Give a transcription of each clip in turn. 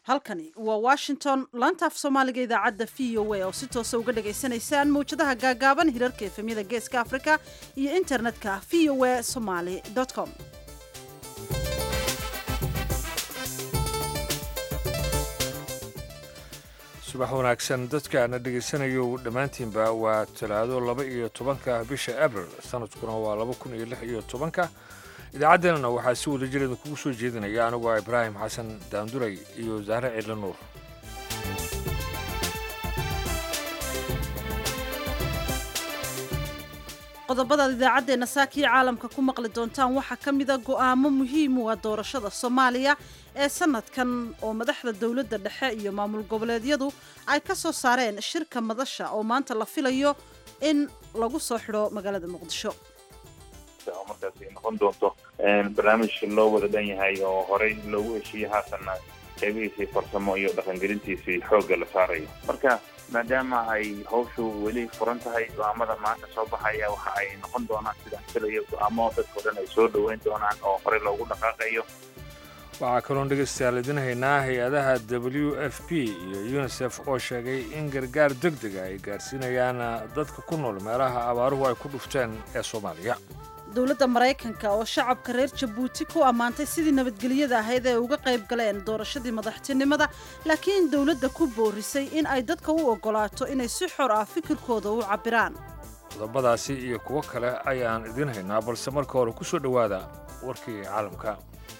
halkani waa washington laanta af soomaaliga idaacadda v o a oo si toosa uga dhagaysanaysaan mawjadaha gaagaaban hirarka efemyada geeska afrika iyo internetka v o a somaly com subax wanaagsan dadkaana dhegaysanayo dhammaantiinba waa talaado laba iyo tobanka bisha abril sanadkuna waa laba kun iyo lix iyo tobanka idaacaddeenana waxaa si wada jireeda kugu soo jeedinaya aniguo ibraahim xasan daanduray iyo saare ciidla nuur qodobadaad idaacaddeenna saakii caalamka ku maqli doontaan waxaa ka mida go'aamo muhiim u ah doorashada soomaaliya ee sanadkan oo madaxda dowladda dhexe iyo maamul goboleedyadu ay ka soo saareen shirka madasha oo maanta la filayo in lagu soo xidho magaalada muqdisho markaas ay noqon doonto barnaamij loo wada dhan yahay oo horey loogu heshiiyey haatanna qeybihiisii farsamo iyo dhaqangelintiisii xoogga la saarayo marka maadaama ay hawshu weli furan tahay go-aamada maanta soo baxaya waxa ay noqon doonaan sidaan filayo go-aamo dadkao dhan ay soo dhoweyn doonaan oo horey loogu dhaqaaqayo waxaa kaloon dhegaystayaal idin haynaa hay-adaha w f p iyo unisef oo sheegay in gargaar deg dega ay gaarsiinayaan dadka ku nool meelaha abaaruhu ay ku dhufteen ee soomaaliya dowladda maraykanka oo shacabka reer jabuuti ku ammaantay sidii nabadgelyada ahayd ee uga qayb galeen doorashadii madaxtinimada laakiin dowladda ku boorisay in ay dadka u oggolaato inay si xor ah fikirkooda u cabbiraan qodobadaasi iyo kuwo kale ayaan idiin haynaa balse marka hore ku soo dhowaada warkii caalamka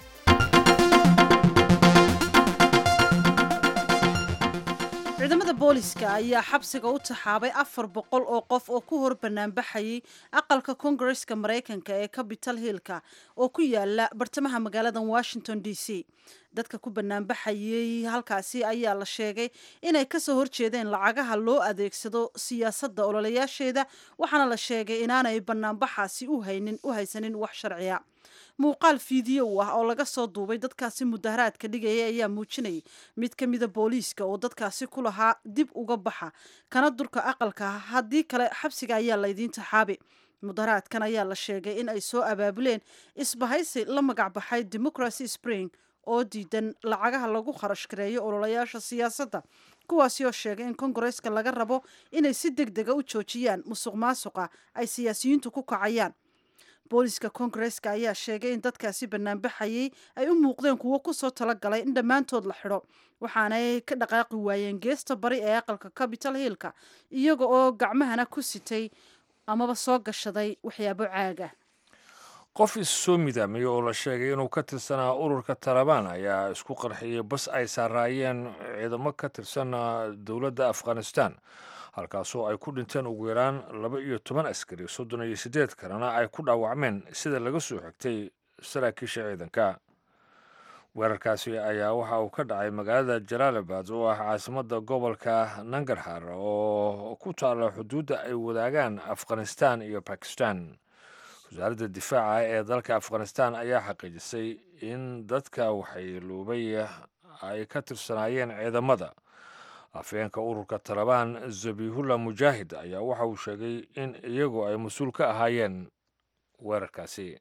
ciidamada booliska ayaa xabsiga u taxaabay afar boqol oo qof oo ku hor banaanbaxayay aqalka kongareska maraykanka ee capital hillka oo ku yaala bartamaha magaalada washington d c dadka ku banaanbaxayay halkaasi ayaa la sheegay inay kasoo horjeedeen lacagaha loo adeegsado siyaasadda ololayaasheeda waxaana la sheegay inaanay banaanbaxaasi u haysanin wax sharciya muuqaal fiidiyow ah oo laga soo duubay dadkaasi mudaharaadka dhigaya ayaa muujinayay mid ka mida booliiska oo dadkaasi ku lahaa dib uga baxa kana durka aqalka haddii kale xabsiga ayaa laydiin taxaabi mudaharaadkan ayaa la sheegay in ay soo abaabuleen isbahaysi la magacbaxay democracy spring oo diidan lacagaha lagu kharash gareeyo ololayaasha siyaasadda kuwaasi oo sheegay in kongareska laga rabo inay si deg dega u joojiyaan musuq maasuqa ay siyaasiyiintu ku kacayaan booliska kongareska ayaa sheegay in dadkaasi banaanbaxayay ay u muuqdeen kuwo kusoo talagalay in dhammaantood la xidho waxaanay ka dhaqaaqi waayeen geesta bari ee aqalka capital hillka iyaga oo gacmahana ku sitay amaba soo gashaday waxyaabo caaga qof is soo midaamay oo la sheegay inuu ka tirsanaa ururka talabaan ayaa isku qarxiyey bas ay saaraayeen ciidamo ka tirsan dowladda afghanistan halkaasoo ay ku dhinteen ugu yaraan laba iyo toban askari soddon iyo siddeed kalena ay ku dhaawacmeen sida laga soo xigtay saraakiisha ciidanka weerarkaasi ayaa waxa uu ka dhacay magaalada jalaalabad oo ah caasimadda gobolka nangarhar oo ku taalla xuduudda ay wadaagaan afghanistan iyo bakistan wasaaradda difaaca ee dalka afghanistan ayaa xaqiijisay in dadka waxayluubay ay ka tirsanaayeen ciidamada afhayeenka ururka talabaan zabihullah mujaahid ayaa waxa uu sheegay in iyagu ay mas-uul ka ahaayeen weerarkaasi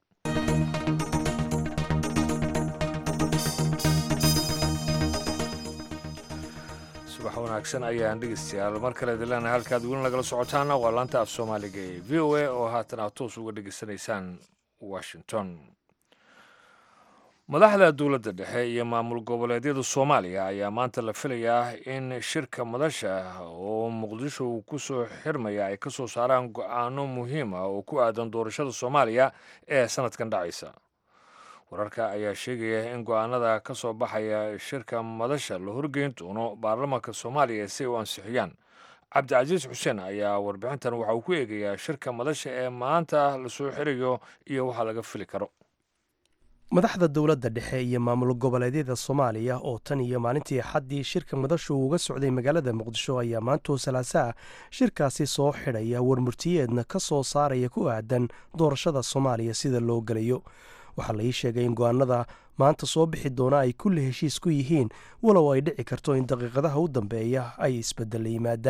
subax wanaagsan ayaan dhegeystayaal mar kale dilaana halkaad weli nagala socotaana waa laanta af soomaaliga ee v o a oo haatan aad toos uga dhegeysanaysaan washington madaxda dowladda dhexe iyo maamul goboleedyada soomaaliya ayaa maanta la filayaa in shirka madasha oo muqdisho uu ku soo xirmaya ay ka soo saaraan go-aano muhiim ah oo ku aadan doorashada soomaaliya ee sanadkan dhacaysa wararka ayaa sheegaya in go-aanada ka soo baxaya shirka madasha la horgeyn doono baarlamaanka soomaaliya si ay u ansixiyaan cabdicasiis xuseen ayaa warbixintan waxa uu ku eegayaa shirka madasha ee maanta lasoo xirayo iyo waxa laga fili karo madaxda dowladda dhexe iyo maamul goboleedyada soomaaliya oo tan iyo maalintii xaddii shirka madashu uga socday magaalada muqdisho ayaa maantoo salaasaa shirkaasi soo xidhaya warmurtiyeedna ka soo saaraya ku aadan doorashada soomaaliya sida loo gelayo waxaa la ii sheegay in go-aanada maanta soo bixi doona ay kulli heshiis ku yihiin walow ay dhici karto in daqiiqadaha u dambeeya ay isbeddel yimaadaan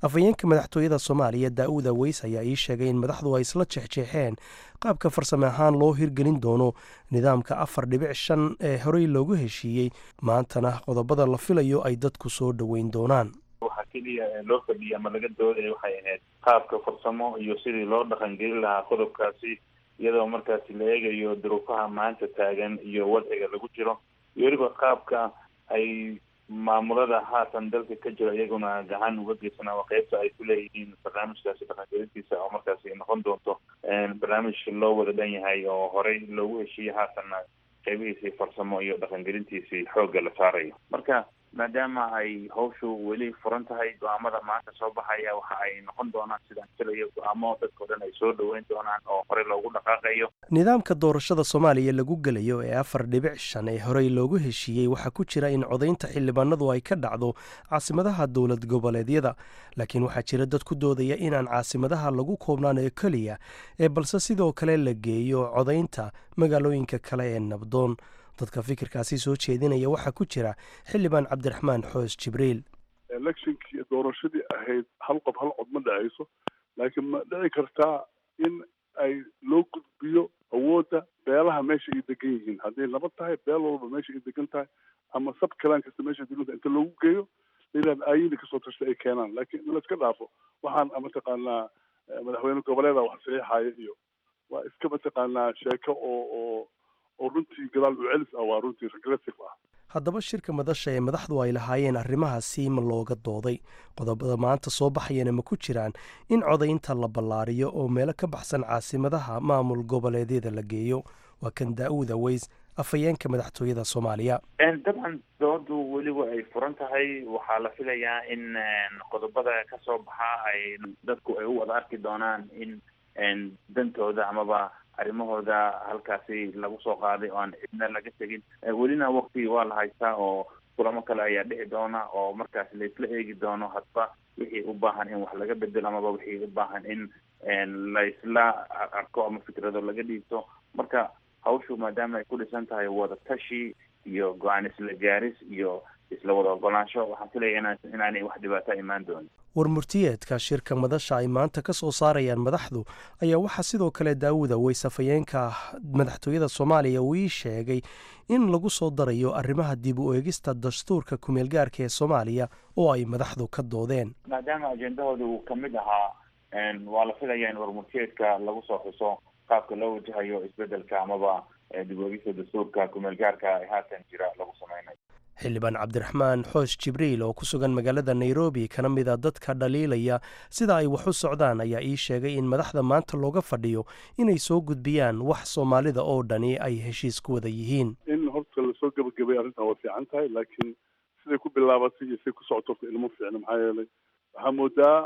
afhayeenka madaxtooyada soomaaliya daa-uud aweys ayaa ii sheegay in madaxdu ay isla jeexjeexeen qaabka farsame ahaan loo hirgelin doono nidaamka afar dhibic shan ee horey loogu heshiiyey maantana qodobada la filayo ay dadku soo dhoweyn doonaan waxaa keliya loo fadhiyay ama laga doodaya waxay ahayd qaabka farsamo iyo sidii loo dhaqangelin lahaa qodobkaasi iyadoo markaasi la eegayo duruufaha maanta taagan iyo wadciga lagu jiro iyo weliba qaabka ay maamulada haatan dalka ka jiro iyaguna gacan uga geysana waa qeybta ay ku leeyihiin barnaamijkaasi dhaqangelintiisa oo markaasi noqon doonto barnaamij loo wada dhan yahay oo horey loogu heshiiyey haatanna qeybihiisii farsamo iyo dhaqangelintiisii xoogga la saarayo marka maadaama ay hawshu weli furan tahay go-aamada maanta soo baxaya waxa ay noqon doonaan sidaan filayo go-aamo dadkao dhan ay soo dhoweyn doonaan oo horey loogu dhaqaaqayo nidaamka doorashada soomaaliya lagu gelayo ee afar dhibic shan ee horey loogu heshiiyey waxaa ku jira in codaynta xildhibaanadu ay ka dhacdo caasimadaha dowlad goboleedyada laakiin waxaa jira dad ku doodaya inaan caasimadaha lagu koobnaan ee keliya ee balse sidoo kale la geeyo codaynta magaalooyinka kale ee nabdoon dadka fikirkaasi soo jeedinaya waxaa ku jira xildhibaan cabdiraxmaan xoos jibriil electionkii doorashadii ahayd hal qof hal cod ma dhacayso laakiin ma dhici kartaa in ay loo gudbiyo awoodda beelaha meesha ay degan yihiin hadday nabad tahay beel walba meesha ay degan tahay ama sab kalaan kasta meesha degan tahay inta loogu geeyo layidhahda aayini kasoo tashtay ay keenaan laakiin in la iska dhaafo waxaan mataqaanaa madaxweyne goboleeda wax saxiixaya iyo waa iska mataqaanaa sheeko oo oo oo runtii gadaal u celis ah waa runtii regressive ah haddaba shirka madasha ee madaxdu ay lahaayeen arrimahaasi ma looga dooday qodobada maanta soo baxayana ma ku jiraan in codaynta la ballaariyo oo meelo ka baxsan caasimadaha maamul goboleedyada la geeyo waa kan daa-uud aweys afhayeenka madaxtooyada soomaaliya dabcan doodu weliba ay furan tahay waxaa la filayaa in qodobada kasoo baxa ay dadku ay u wada arki doonaan in dantooda amaba arrimahooda halkaasi lagu soo qaaday oo aan cidna laga tegin welina wakti waa la haystaa oo kulamo kale ayaa dhici doona oo markaas laisla eegi doono hadba wixii u baahan in wax laga bedelo amaba wixii u baahan in laisla arko ama fikrado laga dhiibto marka hawshu maadaama ay ku dhisan tahay wada tashi iyo go-aan isla gaaris iyo isla wada ogolaansho waxaan filaya inaanay wax dhibaato imaan doonin warmurtiyeedka shirka madasha ay maanta ka soo saarayaan madaxdu ayaa waxaa sidoo kale daawuda weys afhayeenka madaxtooyada soomaaliya uu ii sheegay in lagu soo darayo arrimaha dib u eegista dastuurka kumeelgaarka ee soomaaliya oo ay madaxdu ka doodeen maadaama ajendahooda uu kamid ahaa waa la filaya in warmurtiyeedka lagu soo xuso qaabka loo wajahayo isbedelka amaba dib u eegista dastuurka kumeelgaarka ee haatan jira lagu sameynayo xildhibaan cabdiraxmaan xoosh jibriil oo ku sugan magaalada nairobi kana mid a dadka dhaliilaya sida ay wax u socdaan ayaa ii sheegay in madaxda maanta looga fadhiyo inay soo gudbiyaan wax soomaalida oo dhani ay heshiis ku wada yihiin in horta lasoo gebagabay arrintan waa fiican tahay laakiin siday ku bilaabatay iyo siday ku socoto horta ilmo fiicna maxaa yeelay waxaa moodaa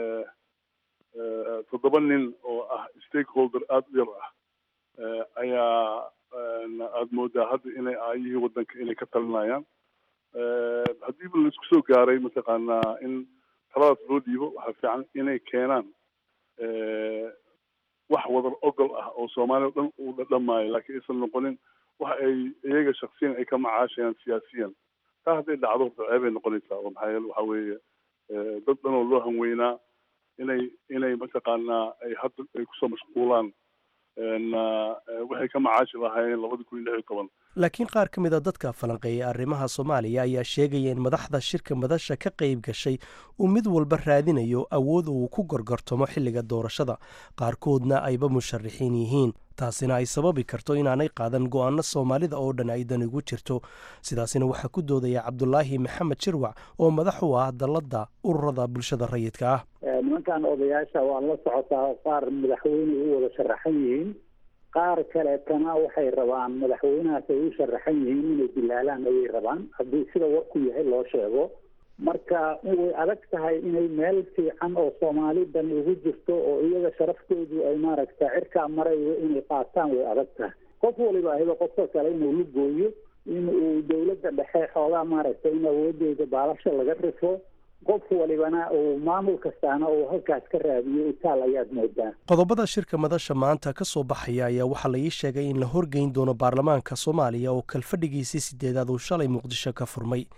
toddoba nin oo ah stakeholder aada u yar ah ayaa aada moodaa hadda inay aayihii waddanka inay ka talinayaan haddiiba laisku soo gaaray mataqaanaa in taladaas loo dhiibo waxaa fiican inay keenaan wax wadar ogol ah oo soomaaliya o dhan uu dhadhamaayo laakiin aysan noqonin wax ay iyaga shaksiyan ay ka macaashayaan siyaasiyan taa hadday dhacdo horta ceebay noqonaysaa oo maxaa yeele waxa weeye dad dhan oo loo hanweynaa inay inay mataqaanaa ay hadda ay kusoo mashquulaan waxay ka macaashi lahaayeen labadi kun iyo lix iyo toban laakiin qaar ka mid a dadka falanqeeyay arrimaha soomaaliya ayaa sheegaya in madaxda shirka madasha ka qayb gashay uu mid walba raadinayo awood uu ku gorgortamo xilliga doorashada qaarkoodna ayba musharaxiin yihiin taasina ay sababi karto inaanay qaadan go-aano soomaalida oo dhan ay dan igu jirto sidaasina waxaa ku doodaya cabdulaahi maxamed shirwac oo madax u ah dalladda ururada bulshada rayidka ah nimankan odayaasha waa la socotaa qaar madaxweyne u wada sharaxan yihiin qaar kaleetana waxay rabaan madaxweynahaas ay u sharaxan yihiin inay dilaalaan ayay rabaan haddii sida warku yahay loo sheego marka way adag tahay inay meel fiican oo soomaali dani ugu jirto oo iyaga sharaftoodu ay maaragta cirkaa marayo inay qaataan way adag tahay qof waliba ahiba qofka kale inuu la gooyo in uu dawladda dhexe xoogaa maaragtay in awoodeeda baalasha laga rifo qof walibana uu maamul kastaana uu halkaas ka raadiyo itaal ayaad moodaa qodobada shirka madasha maanta ka soo baxaya ayaa waxaa la ii sheegay in la horgeyn doono baarlamaanka soomaaliya oo kalfadhigiisii sideedaad uu shalay muqdisho ka furmay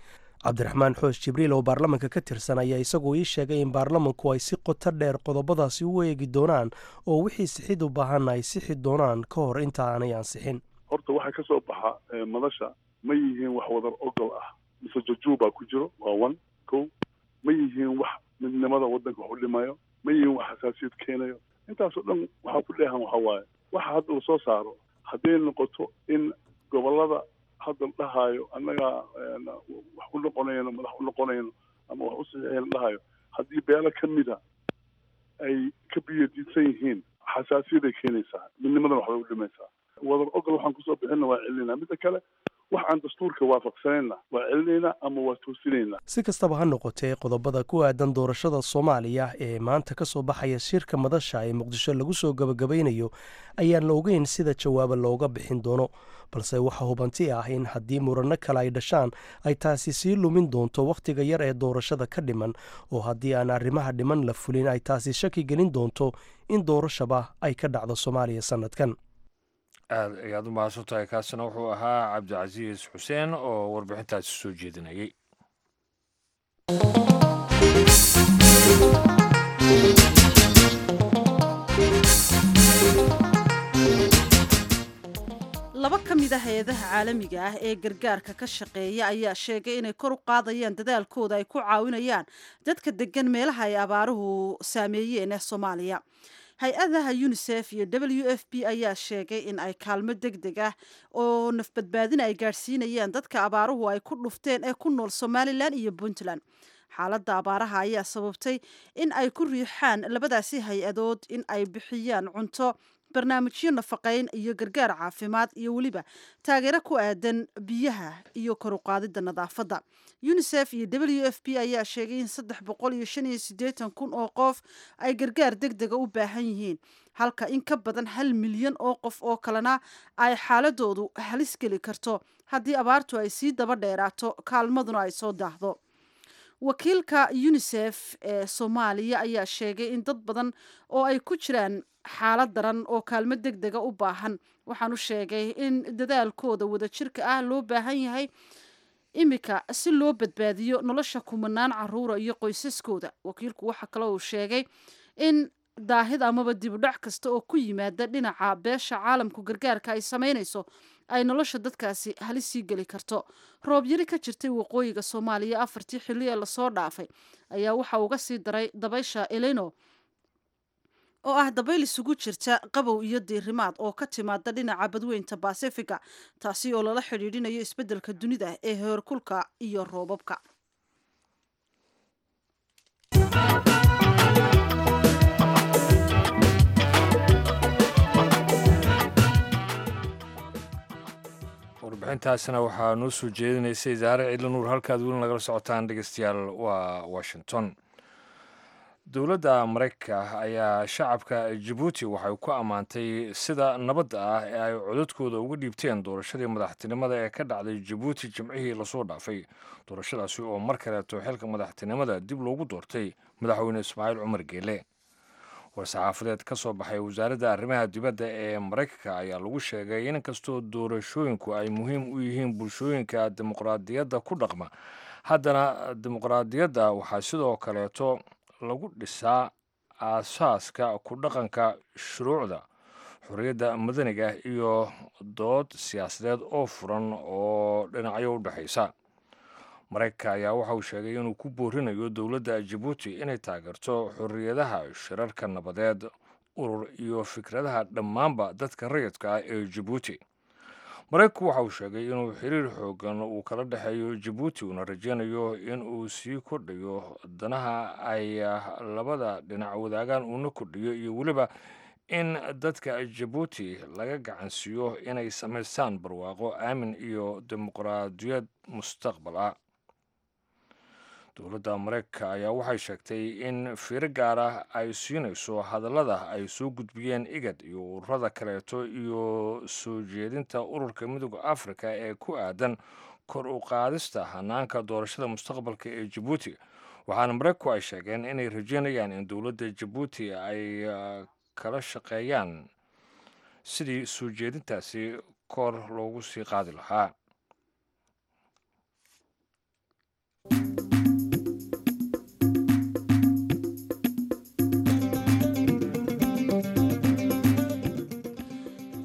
cabdiraxmaan xoos jibriil oo baarlamanka ka tirsan ayaa isagoo ii sheegay in baarlamanku ay si qoto dheer qodobadaasi u eegi doonaan oo wixii sixid u baahanna ay sixi doonaan ka hor inta aanay ansixin horta waxaa ka soo baxa madasha ma yihiin wax wadar ogol ah mise jajuubaa ku jiro waa one ko ma yihiin wax midnimada waddanka wax u dhimayo ma yihiin wax xasaasiyad keenayo intaasoo dhan waxaa ku dheehan waxa waaye waxa hadda lasoo saaro hadday noqoto in gobollada hadda la dhahaayo annagaa wax u noqonayno madax u noqonayno ama wax u saxiixeen la dhahayo haddii beelo ka mida ay ka biyadiidsan yihiin xasaasiyaday keenaysaa midnimadana waxbay u dhimaysaa wadar ogol waxaan kusoo bixinna waa celinayna midda kale wax aan dastuurka waafaqsanayna waa celinaynaa ama waa toosinaynaa si kastaba ha noqotee qodobada ku aadan doorashada soomaaliya ee maanta ka soo baxaya shirka madasha ee muqdisho lagu soo gabagabaynayo ayaan la ogeyn sida jawaaba looga bixin doono balse waxaa hubanti ah in haddii muranno kale ay dhashaan ay taasi sii lumin doonto wakhtiga yar ee doorashada ka dhiman oo haddii aan arrimaha dhiman la fulin ay taasi shaki gelin doonto in doorashaba ay ka dhacdo soomaaliya sannadkan aad ayaad u mahadsan tahay kaasina wuxuu ahaa cabdicasiis xuseen oo warbixintaasi soo jeedinayay laba ka mid a hay-adaha caalamiga ah ee gargaarka ka shaqeeya ayaa sheegay inay kor u qaadayaan dadaalkooda ay ku caawinayaan dadka degan meelaha ay abaaruhu saameeyeen ee soomaaliya hay-adaha unisef iyo w f b ayaa sheegay in ay kaalmo deg deg ah oo nafbadbaadin ay gaadhsiinayaan dadka abaaruhu ay ku dhufteen ee ku nool somalilan iyo puntland xaaladda abaaraha ayaa sababtay in ay ku riixaan labadaasi hay-adood in ay bixiyaan cunto barnaamijyo nafaqayn iyo gargaar caafimaad iyo weliba taageero ku aadan biyaha iyo kor u qaadidda nadaafadda unisef iyo w f b ayaa sheegay in saddex boqol iyo shan iyo siddeetan kun oo qof ay gargaar deg dega u baahan yihiin halka in ka badan hal milyan oo qof oo kalena ay xaaladoodu halis geli karto haddii abaartu ay sii daba dheeraato kaalmaduna ay soo daahdo wakiilka unisef ee soomaaliya ayaa sheegay in dad badan oo ay ku jiraan xaalad daran oo kaalmo deg dega u baahan waxaanu sheegay in dadaalkooda wadajirka ah loo baahan yahay imika si loo badbaadiyo nolosha kumanaan caruura iyo qoysaskooda wakiilku waxaa kale uu sheegay in daahid amaba dibudhac kasta oo ku yimaada dhinaca beesha caalamku gargaarka ay samaynayso ay nolosha dadkaasi halis sii geli karto roob yari ka jirtay waqooyiga soomaaliya afartii xilli ee lasoo dhaafay ayaa waxa uga sii daray dabaysha eleno oo ah dabayl isugu jirta qabow iyo diirimaad oo ka timaada dhinaca badweynta basifiga taasi oo lala xidhiidhinayo isbeddelka dunida ee heerkulka iyo roobabka warbixintaasina waxaa noo soo jeedinaysay zaare cidla nuur halkaad weli nagala socotaan dhegeystayaal waa washington dowladda maraykanka ayaa shacabka jabuuti waxay ku ammaantay sida nabadda ah ee ay codadkooda uga dhiibteen doorashadii madaxtinimada ee ka dhacday jabuuti jimcihii lasoo dhaafay doorashadaasi oo mar kaleeto xilka madaxtinimada dib loogu doortay madaxweyne ismaaciil cumar geele war-saxaafadeed ka soo baxay wasaaradda arrimaha dibadda ee maraykanka ayaa lagu sheegay in kastoo doorashooyinku ay muhiim u yihiin bulshooyinka dimuqraadiyadda ku dhaqma haddana dimuqraadiyadda waxaa sidoo kaleeto lagu dhisaa aasaaska ku dhaqanka shuruucda xorriyadda madaniga iyo dood siyaasadeed oo furan oo dhinacyo u dhexaysa maraykanka ayaa waxa uu sheegay inuu ku boorinayo dowladda jabuuti inay taageerto xorriyadaha shirarka nabadeed urur iyo fikradaha dhammaanba dadka rayidka ah ee jabuuti maraykanku waxa uu sheegay inuu xiriir xoogan uu kala dhexeeyo jabuuti uuna rajaynayo in uu sii kordhayo danaha ay labada dhinac wadaagaan uuna kordhiyo iyo weliba in dadka jabuuti laga gacansiiyo inay samaystaan barwaaqo aamin iyo dimuqraadiyad mustaqbal ah dowladda maraykanka ayaa waxay sheegtay in fiiro gaar ah ay siinayso hadallada ay soo gudbiyeen igad iyo ururada kaleeto iyo soo jeedinta ururka midooda afrika ee ku aadan kor u qaadista hanaanka doorashada mustaqbalka ee jabuuti waxaana maraykanku ay sheegeen inay rajeynayaan in dowladda jabuuti ay kala shaqeeyaan sidii soo jeedintaasi kor loogu sii qaadi lahaa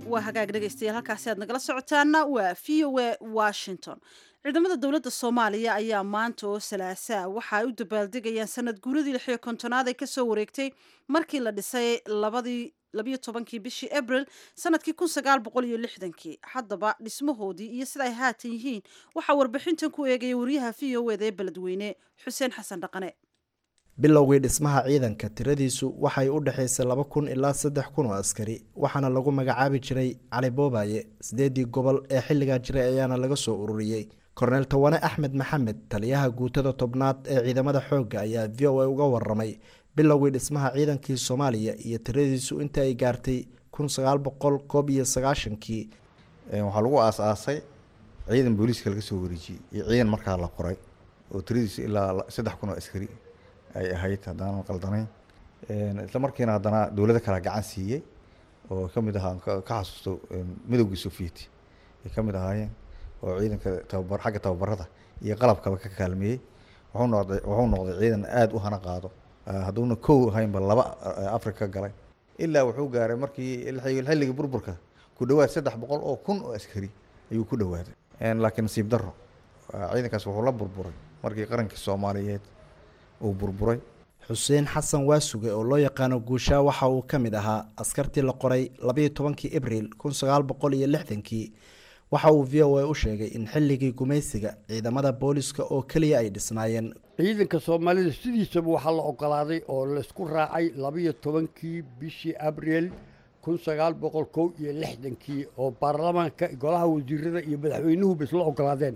waa hagaag dhegaystayaal halkaasi aad nagala socotaana waa v o a washington ciidamada dowladda soomaaliya ayaa maanta oo salaasaa waxa ay u dabaaldegayaan sanad guuradii lix iyo kontonaad ay kasoo wareegtay markii la dhisay labadii labiyo tobankii bishii abril sanadkii kun sagaal boqol iyo lixdankii haddaba dhismahoodii iyo sida ay haatan yihiin waxaa warbixintan ku eegaya wariyaha v o eda ee beledweyne xuseen xasan dhaqane bilowgii dhismaha ciidanka tiradiisu waxay u dhexaysay laba kun ilaa saddex kun oo askari waxaana lagu magacaabi jiray cali boobaye sideedii gobol ee xilligaa jiray ayaana laga soo ururiyey korneel tawane axmed maxamed taliyaha guutada tobnaad ee ciidamada xoogga ayaa v o a uga waramay bilowgii dhismaha ciidankii soomaaliya iyo tiradiisu inta ay gaartay kun sagaal boqol koob iyo sagaashankii waxaa lagu aas-aasay ciidan booliiska laga soo wareejiyey iyo ciidan markaa la qoray oo tiradiisu ilaa saddex kun oo askari ay ahayd haddaanan qaldanayn isla markiina haddana dowlado kala gacan siiyey oo ka mid ahaa ka xasuusto midowgii sovieti ay ka mid ahaayeen oo ciidanka tababar xagga tababarada iyo qalabkaba ka kaalmeeyey wuxuu noqday wuxuu noqday ciidan aada u hana qaado hadduuna kow ahaynba laba africa ka galay ilaa wuxuu gaaray markii xilligii burburka ku dhawaad saddex boqol oo kun oo askari ayuu ku dhawaaday laakiin nasiib daro ciidankaas wuxuu la burburay markii qarankii soomaaliyeed uu burburay xuseen xasan waasuge oo loo yaqaano guushaa waxa uu ka mid ahaa askartii la qoray labayo tobankii abril kun sagaal boqol iyo lixdankii waxa uu v o a u sheegay in xilligii gumaysiga ciidamada booliska oo keliya ay dhisnaayeen ciidanka soomaalida sidiisaba waxaa la ogolaaday oo laisku raacay labayo tobankii bishii abril kun sagaal boqol kow iyo lixdankii oo baarlamaanka golaha wasiirada iyo madaxweynuhuba isla ogolaadeen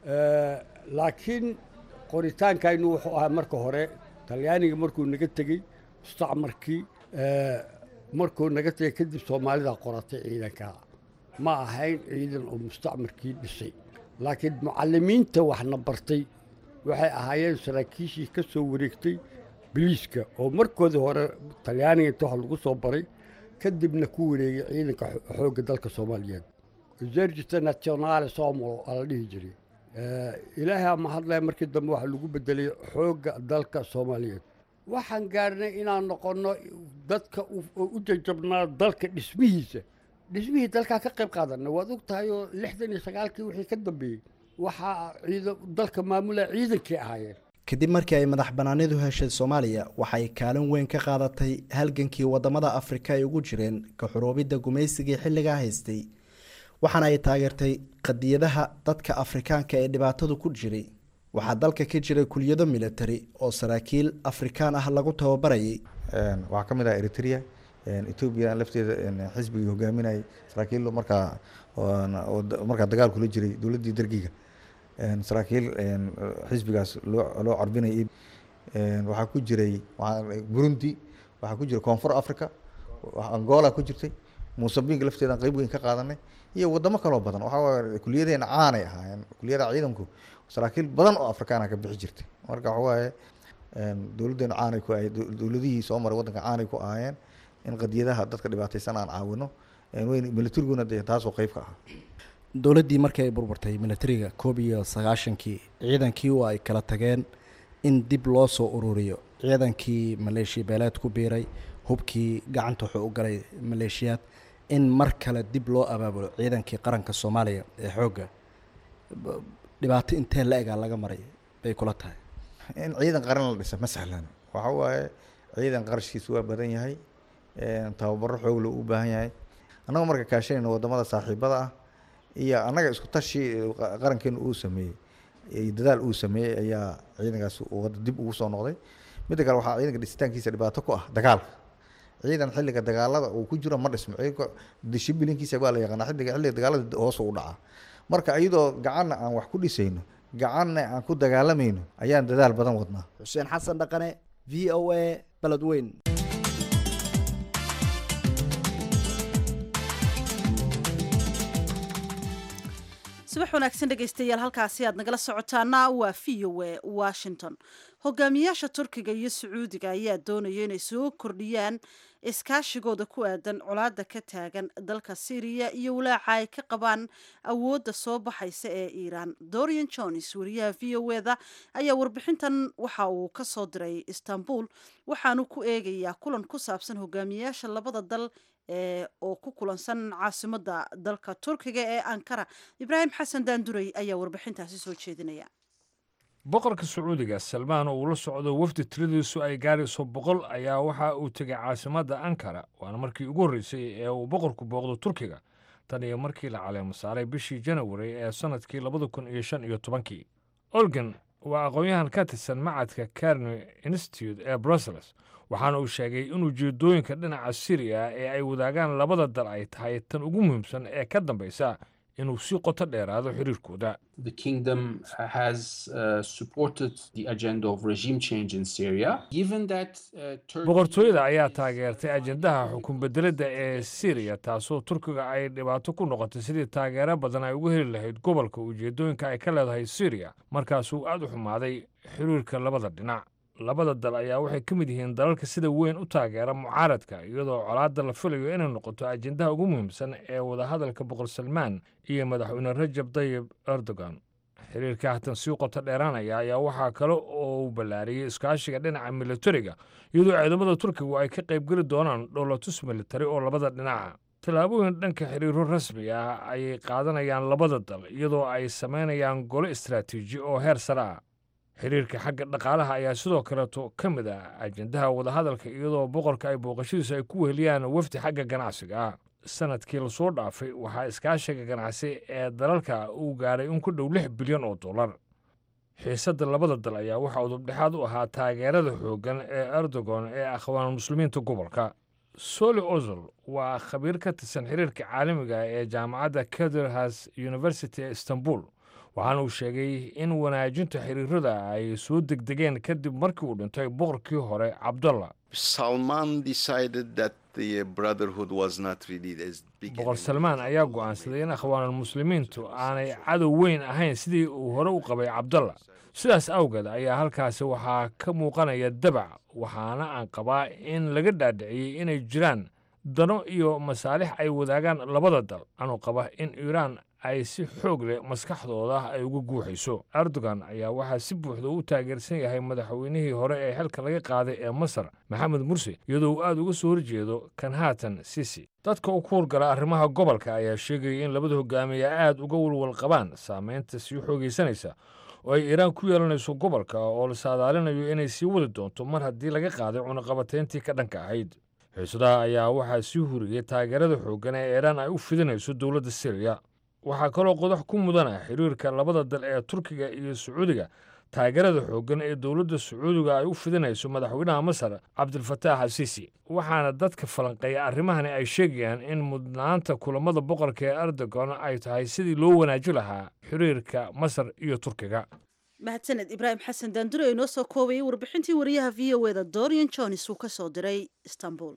laakiin qoritaankaynu wuxuu ahaa marka hore talyaaniga markuu naga tegey mustacmarkii markuu naga tegey kadib soomaalida qoratay ciidanka ma ahayn ciidan oo mustacmarkii dhisay laakiin mucalimiinta waxna bartay waxay ahaayeen saraakiishii ka soo wareegtay biliiska oo markoodii hore talyaaniga inta wax lagu soo baray kadibna ku wareegay ciidanka xoogga dalka soomaaliyeed esergita nationale somalo aa la dhihi jiray ilaahay ama hadlaya markii dambe waxaa lagu bedelay xoogga dalka soomaaliyeed waxaan gaarnay inaan noqonno dadka u jajabnaa dalka dhismihiisa dhismihii dalkaa ka qayb qaadana waad og tahay oo lixdan iyo sagaalkii wixii ka dambeeyey waxaa ciidan dalka maamulaya ciidankii ahaayeen kadib markii ay madax banaanidu heshay soomaaliya waxay kaalin weyn ka qaadatay halgankii wadamada afrika ay ugu jireen ka xuruubidda gumaysigii xilligaa haystay waxaana ay taageertay qadiyadaha dadka afrikaanka ee dhibaatadu ku jiray waxaa dalka ka jiray kuliyado military oo saraakiil afrikaan ah lagu tababarayay waxaa ka mid ah eritrea etoobiya lafteeda xisbigii hogaaminayay saraakiil markaa markaa dagaal kula jiray dowladdii dargiga saraakiil xisbigaas loo loo carbinayay waxaa ku jiray burundi waxaa ku jiray koonfur africa angola ku jirtay muusabinka lafteedan qeyb weyn ka qaadanay iyo wadamo kaloo badan waxaa kuliyadeena caanay ahaayeen kuliyadaha ciidanku saraakiil badan oo afrikaana ka bixi jirtay marka waxawaaye dowladdeenu caanay ku ahayd dowladihii soo maray waddanka caanay ku ahaayeen in qadiyadaha dadka dhibaataysan aan caawino weyn militariguna dee taasoo qeyb ka ah dowladdii markii ay burburtay militariga koob iyo sagaashankii ciidankii oo ay kala tageen in dib loo soo ururiyo ciidankii maleeshiya beeleed ku biiray hubkii gacanta wuxuu u galay maleeshiyaad in mar kale dib loo abaabulo ciidankii qaranka soomaaliya ee xoogga dhibaato intee la egaa laga maray bay kula tahay in ciidan qaran la dhisa ma sahlan waxa waaye ciidan qarashkiisu waa badan yahay tababaro xoog loo u baahan yahay annaga marka kaashanayna wadamada saaxiibada ah iyo annaga isku tashi qarankeenu uu sameeyey dadaal uu sameeyey ayaa ciidankaas wada dib ugu soo noqday midda kale waxaa ciidanka dhisitaankiisa dhibaato ku ah dagaalka ciidan xilliga dagaalada uu ku jiro ma dhismo ciidanka dishibilinkiisa waa la yaqaana xilliga xilliga dagaalada hoos u dhacaa marka iyadoo gacanna aan wax ku dhisayno gacanna aan ku dagaalamayno ayaan dadaal badan wadnaa xuseen xasan dhaqane v o a beledweyn subax wanaagsan dhegaystayaal halkaasi aad nagala socotaana waa v o a washington hogaamiyaasha turkiga iyo sacuudiga ayaa doonaya inay soo kordhiyaan iskaashigooda ku aadan colaada ka taagan dalka syriya iyo walaaca ay ka qabaan awoodda soo baxaysa ee iiraan dorian jones wariyaha v o eda ayaa warbixintan waxa uu ka soo diray istanbul waxaanu ku eegayaa kulan ku saabsan hogaamiyaasha labada dal oo ku kulansan caasimada dalka turkiga ee ankara ibraahim xasan daanduray ayaa warbixintaasi soo jeedinaya boqorka sacuudiga salmaan oo uu la socdo wafdi tiradiisu ay gaarayso boqol ayaa waxa uu tegay caasimadda ankara waana markii ugu horreysay ee uu boqorku booqdo turkiga tan iyo markii la caleemo saaray bishii janawari ee sannadkii labada kun iyo shan iyo tobankii olgan waa aqoon-yahan ka tirsan macadka carni institute ee brussels waxaana uu sheegay in ujeedooyinka dhinaca siriya ee ay wadaagaan labada dal ay tahay tan ugu muhiimsan ee ka dambaysa inuu sii qoto dheeraado xiriirkooda The kingdom uh, has uh, supported the agenda of regime change in Syria. Given that uh, Turkey boqortooyada ayaa taageertay ajendaha xukun bedelidda ee siriya taasoo turkiga ay dhibaato ku noqotay sidii taageero badan ay uga heli lahayd gobolka ujeedooyinka ay ka leedahay siriya markaasuu aad u xumaaday xiriirka labada dhinac labada dal ayaa waxay ka mid yihiin dalalka sida weyn u taageera mucaaradka iyadoo colaadda la filayo inay noqoto ajendaha ugu muhiimsan ee wadahadalka boqor salmaan iyo madaxweyne rajab dayib erdogan xiriirka hatan sii qoto dheeraanaya ayaa waxaa kale oo uu ballaariyey iskaashiga dhinaca militariga iyadoo ciidamada turkigu ay ka qaybgeli doonaan dhowlatus militari oo labada dhinaca tallaabooyin dhanka xiriiro rasmi ah ayay qaadanayaan labada dal iyadoo ay samaynayaan golo istaraatiiji oo heer sare ah xiriirka xagga dhaqaalaha ayaa sidoo kaleeto ka mid ah ajendaha wadahadalka iyadoo boqorka ay booqashadiisu ay ku weheliyaan wafdi xagga ganacsiga ah sanadkii lasoo dhaafay waxaa iskaashiga ganacsi ee dalalka uu gaaray in ku dhow lix bilyan oo dollar xiisadda labada dal ayaa waxaa udubdhexaad u ahaa taageerada xooggan ee erdogan ee akhwaan muslimiinta gobolka soli ozol waa khabiir ka tirsan xiriirka caalamiga ee jaamacadda kaderhas university ee istanbul waxaana uu sheegay in wanaajinta xiriirada ay soo degdegeen kadib markii uu dhintay boqorkii hore cabdalla Salman decided that the brotherhood was not really as big. boqor salmaan ayaa go'aansaday in akhwaanulmuslimiintu aanay cadow weyn ahayn sidii uu hore u qabay cabdalla sidaas awgeed ayaa halkaasi waxaa ka muuqanaya dabac waxaana aan qabaa in laga dhaadhiciyey inay jiraan dano iyo masaalix ay wadaagaan labada dal anuu qaba in iiraan ay si xoog leh maskaxdooda ay uga guuxayso erdogan ayaa waxaa si buuxda u taageersan yahay madaxweynihii hore ee xilka laga qaaday ee masar maxamed mursi iyadoo uu aad uga soo horjeedo kan haatan sisi dadka u ku hurgala arrimaha gobolka ayaa sheegaya in labada hogaamiye aad uga walwal qabaan saamaynta sii xoogaysanaysa oo ay iiraan ku yeelanayso gobolka oo la saadaalinayo inay sii wadi doonto mar haddii laga qaaday cunaqabatayntii ka dhanka ahayd xiisadaha ayaa waxaa sii huriyey taageerada xooggan ee iiraan ay u fidinayso dowladda siriya waxaa kaloo qodax ku mudana xiriirka labada dal ee turkiga iyo sacuudiga taageerada xooggan ee dowladda sacuudiga ay u fidinayso madaxweynaha masar cabdilfataax asiisi waxaana dadka falanqeeya arrimahani ay sheegayaan in mudnaanta kulamada boqorka ee erdogan ay tahay sidii loo wanaaji lahaa xiriirka masar iyo turkiga mahadsaned ibraahim xasan daandure inoo soo koobayay warbixintii wariyaha v o eda dorian jones uu ka soo diray istanbul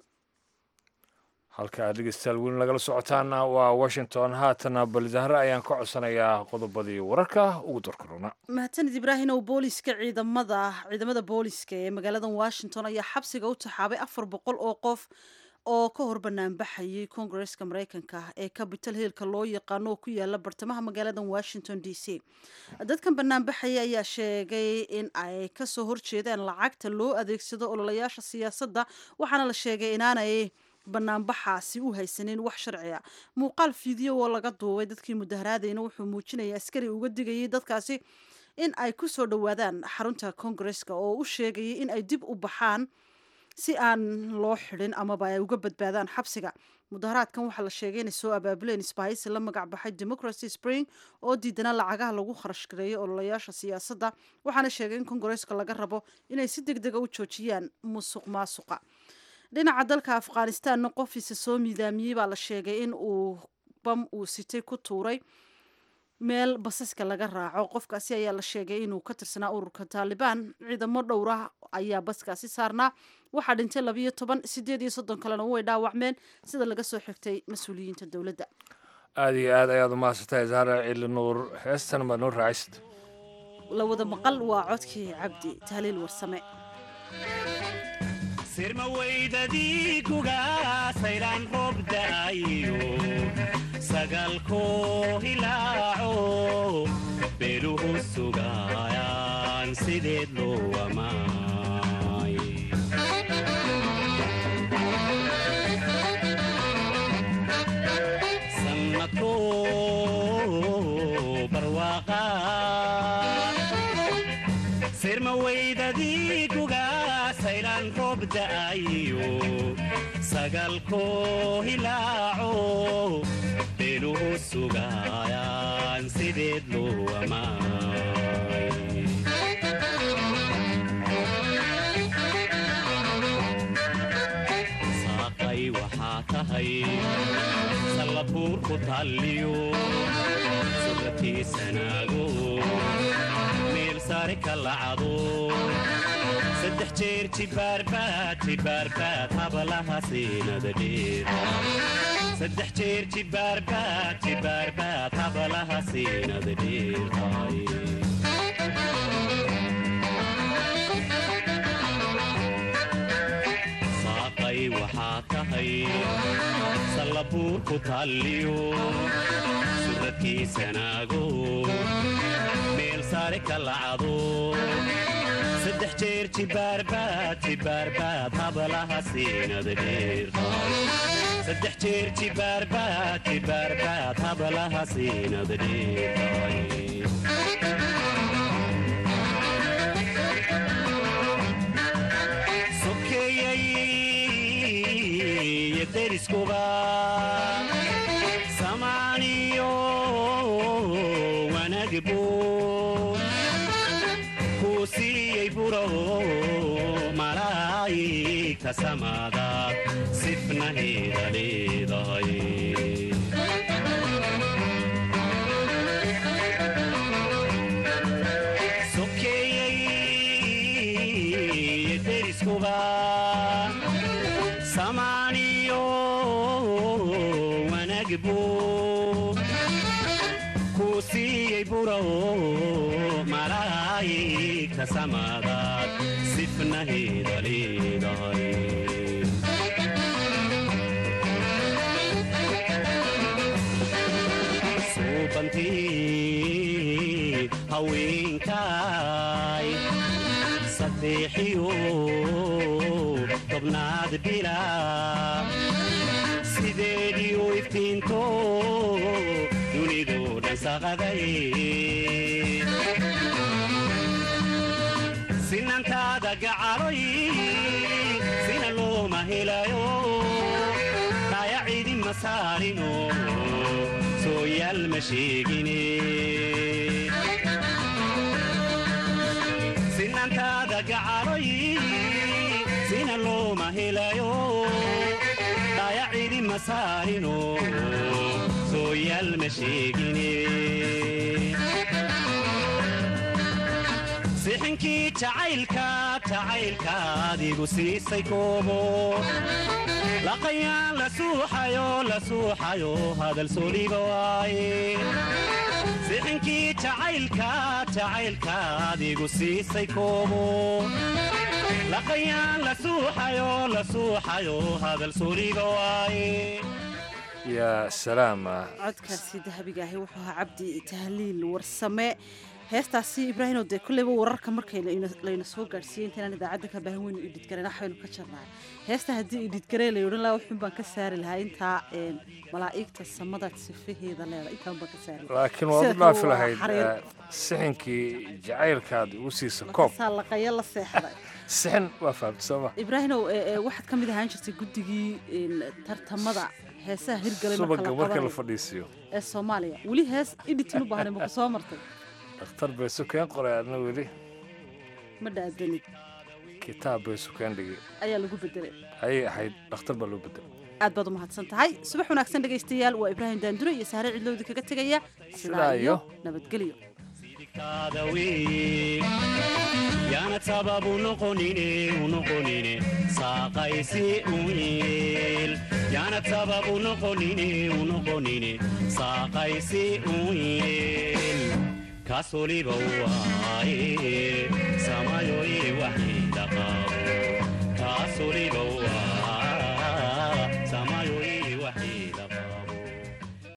halka dhegeystayaal weli nagala socotaana waa washington haatana balizahre ayaan ka codsanayaa qodobadii wararka ugu darkarona mahadsaned ibraahim ow booliska ciidamada ciidamada booliska ee magaalada washington ayaa xabsiga u taxaabay afar boqol oo qof oo ka hor banaanbaxayay koongareska mareykanka ee capital hillka loo yaqaano oo ku yaala bartamaha magaalada washington d c dadkan banaanbaxaya ayaa sheegay in ay kasoo horjeedaan lacagta loo adeegsado ololayaasha siyaasadda waxaana la sheegay inaanay banaanbaxaasi u haysanin wax sharci a muuqaal fiideo oo laga duubay dadkii mudaharaadayna wuxuu muujinaya askari uga digayay dadkaasi in ay ku soo dhowaadaan xarunta koongareska oo u sheegayay in ay dib u baxaan si aan loo xidhin amaba ay uga badbaadaan xabsiga mudaharaadkan waxaa la sheegay inay soo abaabuleen isbahaysi la magac baxay democracy spring oo diidana lacagaha lagu kharash gareeyo ololayaasha siyaasadda waxaana sheegay in koongareska laga rabo inay si deg dega u joojiyaan musuq maasuqa dhinaca dalka afghanistanna qofiisa soo miidaamiyey baa la sheegay in uu bam uu sitay ku tuuray meel basaska laga raaco qofkaasi ayaa la sheegay inuu ka tirsanaa ururka taalibaan ciidamo dhowra ayaa baskaasi saarnaa waxaa dhintay labiyo toban sideed iyo soddon kalena way dhaawacmeen sida laga soo xigtay mas-uuliyiinta dowladda aada iyo aad ayaad umahadsantahay zahra cili nuur heestan baad noo raacaysid la wada maqal waa codkii cabdi tahliil warsame sirmaweydadii kugaasaylaan roob da'ayo sagalkoo hilaaco beeluhu sugaayaan sideed loo amaay da'ayo sagalkoo hilaaco beeluhu sugayaan sideed loo amaay saaqay waxaa tahay sallabuur ku talliyo sugatiisanaago meel sare ka lacado saddex jeer jibaarbaad jibaarbaad hablaha siinada dheer saddex jeer jibaarbaad jibaarbaad hablaha siinada dheertahay saaqay waxaa tahay sallabuur ku talliyo suradkiisanaago meel sare ka lacado saddex jeer jibaarbaad jibaarbaad hablaha siinada dheertahay saddex jeer jibaarbaad jibaarbaad hablaha siinada dheertahay sokeeyey deriskuba samaaniyo wanagbo kuu siiyey buro malaa'igta samaadaad sifnaheeda leedahay sokeeyey deriskuba samaaniyo wanagbo kuu siiyey buro malaa'igta samaadaad sifnaheeda leedahay suubantii haweenkaay sadeexiyo tobnaad bila sideediyo iftiinto dunidu dhan saqaday sinantaada gacaloy sina looma helayo dhayacidi ma saarino sooyaal ma sheegine sinantaada gacaloy sina looma helayo dhayacidi ma saarino sooyaal ma sheegine sixinkii jacaylka jacaylka adigu siisay koobo laqayaan la suuxayo la suuxayo hadal soliga waaye sixinkii jacaylka jacaylka adigu siisay koobo laqayaan la suuxayo la suuxayo hadal soliga waaye yaa salaama codkaasi dahabigaahi wuxuu ahaa cabdi tahliil warsame heestaasi ibraahimo dee kolleyba wararka markay layna soo gaadhsiiyey intaynaan idaacadda ka baahan weynu idhidgareen waxbaynu ka jarnaay heesta haddii idhidgaree la odhan lahaa wuxuun baan ka saari lahaa intaa malaa'igta samadaad sifaheeda leeda intaan baan ka saari laakiin waad u dhaafi lahayd sixinkii jacaylkaad ugu siisa koob saa laqaya la seexday sixin waa fahamta sooma ibraahimow waxaad ka mid ahaan jirtay guddigii tartamada heesaha hirgalay subaga marka la fadhiisiyo ee soomaaliya weli hees idhitin u baahnay maku soo martay dhakhtar bay sukeen qoray adna weli ma dhaadanid kitaab bay sukeen dhigi ayaa lagu bedelay ayay ahayd dhakhtar baa loo bedelay aad baad u mahadsan tahay subax wanaagsan dhegaystayaal waa ibraahim daandure iyo saare cidlowdi kaga tegaya sidaa iyo nabadgelyo yaana sababu noqonine unoqonine saaqaysi uyeel yaana sababu noqonine unoqonine saaqaysi uyeel kasoliba waaye samayoye waxidaqabo kasoliba waaye